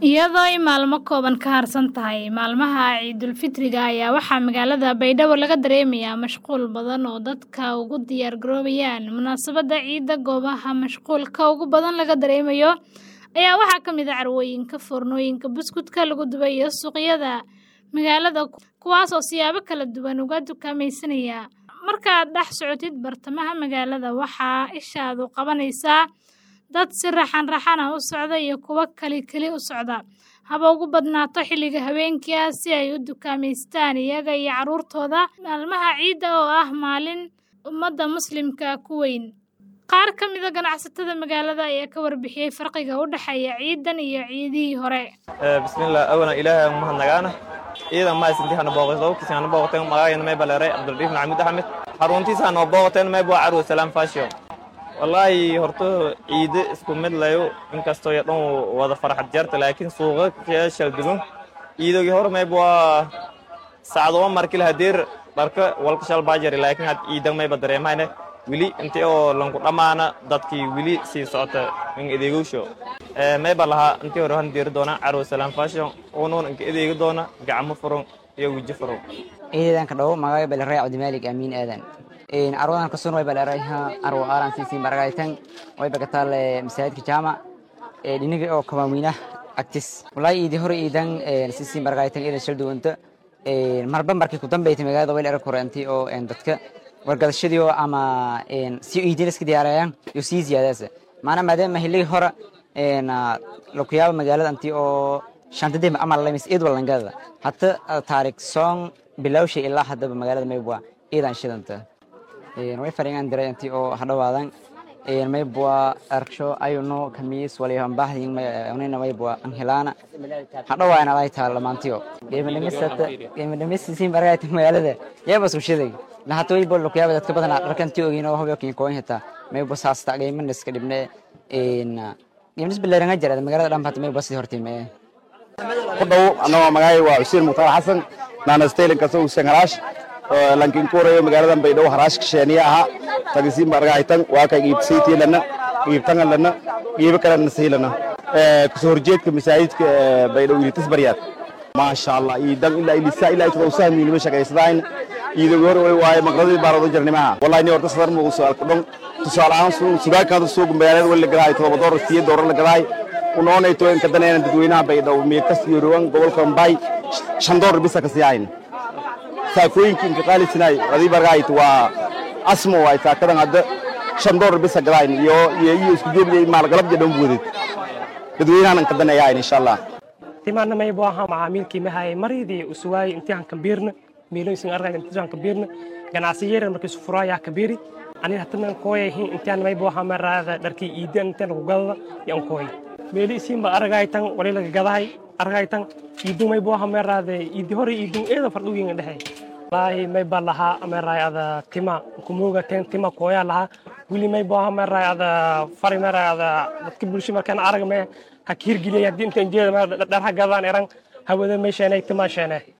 iyadoo ay maalmo kooban ka harsan tahay maalmaha ciidulfitriga ayaa waxaa magaalada baydhabo laga dareemayaa mashquul badan oo dadka ugu diyaar garoobayaan munaasabadda ciidda goobaha mashquulka ugu badan laga dareemayo ayaa waxaa ka mid a carwooyinka foornooyinka buskudka lagu dubay iyo suuqyada magaalada kuwaas oo siyaabo kala duwan uga dukaamaysanaya markaad dhex socotid bartamaha magaalada waxaa ishaadu qabanaysaa dad si raxan raxan ah u socda iyo kuwo kali keli u socda haba ugu badnaato xilliga habeenkii ah si ay u dukaamaystaan iyaga iyo carruurtooda maalmaha ciidda oo ah maalin ummadda muslimka ku weyn qaar ka mida ganacsatada magaalada ayaa ka warbixiyey farqiga u dhexeeya ciidan iyo ciidihii hore bismillah awana ilaahay aan mahadnagaana ciidan ma isinti hana booqayso kisi hana booqateen magacayna may baleeray cabdulriif maxamuud axmed xaruntiisa hana booqateen may buu carwo salaam fashion wallaahi horta ciide isku mid layo inkastoo iyo dhan wada farxad jarta laakiin suuqa shal dugun ciidogii hore mayb waa sacdoma markil hadeer dharka walka shal baajari laakiin had ciidan mayba dareemayne weli intii oo lanku dhammaana dadkii weli sii socota in adeegowsho mayba lahaa intii hore han deeri doona carwo salaam fashion unuun inka adeegi doona gacmo furan iyo weji furan ciidadanka dhow magaga baleray cabdimaalig amiin aadan arwadan kasun way balerayha arwo aran sisi maragaytan way bagatal masaajidka jaamac dhiniga oo kawaaweyna agtis wallahi iidi hore iidan sisi maragaytan iidan shal duwanta marba markii ku dambeeytay magaalada way leera koranti oo dadka wargadashadii oo ama si iidin iska diyaarayaan iyo sii ziyaadaasa maana maadaama hiligi hore lakuyaaba magaalada anti oo shantadii amal lamis iid walangada hata taarik song bilawshay ilaa haddaba magaalada maybwa iidan shidanta way faringan diray intii oo hadhawaadan maybwa arksho ayuno kamiis waliyo ambaahdin unina maybwa anhelana hadhawaana alay taal lamaantiyo geemadhamisata geemadhamisisi maragayta magaalada yaba sushiday lahata waybo lukuyaaba dadka badan dharkanti ogin oo hobyo kinkoon hita maybwa saasta geemaniska dhibne geemadhis bilaaranga jarada magaalada dhan hata maybwa sidii hortime ku dhow anagoo magacay waa xuseen mukhtaar xasan naanastaylan kasa usen haraash lankin kuurayo magaaladan baydhabo haraash kasheeniya ahaa tagisiin bargahaytan waa ka iibsaytiilana iibtangalana iibo kalena siilana kasoo horjeedka masaajidka baydhabo ilitis baryaad maasha allah iidan ilaa ilisa ilaa itba usahmiinima shaqaysadayn iidogi hore way waaye maqradii baarado jarnimaha wallahi ni horta sadar muugu su'aalka dhon tusaale ahaan sugaakada suuga magaalada wali la gadaay todoba doolar siyo doolar la gadaay unoonayto in kadanayna dadweynaha baydhabo miirkas iyo rowan gobolka mbay shan doolar bisa ka siyaayna saakooyinka inka qaalisinaay adii bargaayt waa asmo waay saakadan hadda shan doolar bisa gadayn iyo iyo iyo isku joogiyay maalgalab jadhan buudid dadweynahan an kadanayaayn insha allah timaana may buu ahaa macaamiilkii mahaye maridii usuwaayey intii han kabiirna miilooyinsin argayga intii han kabiirna ganacsiyeera markii su furaayaa kabiiri anin hatanan kooyahin intaan may buu ahaa maraada dharkii iidan intaan lagu gadada yan kooy meeli isiinba aragaytan wali laga gadahay aragaytan iidun may buu ahaa maraade iidi hore iidun eeda fardhuwiinga dhexe wallaahi may baa lahaa meray ada tima kumooga ten tima kooyaa lahaa wili may buu ahaa meray ada fari meray ada dadka bulsho markaan arag me ha kiirgiliyay haddii intaan jeeda dharha gadaan eran hawada may sheenay tima sheenay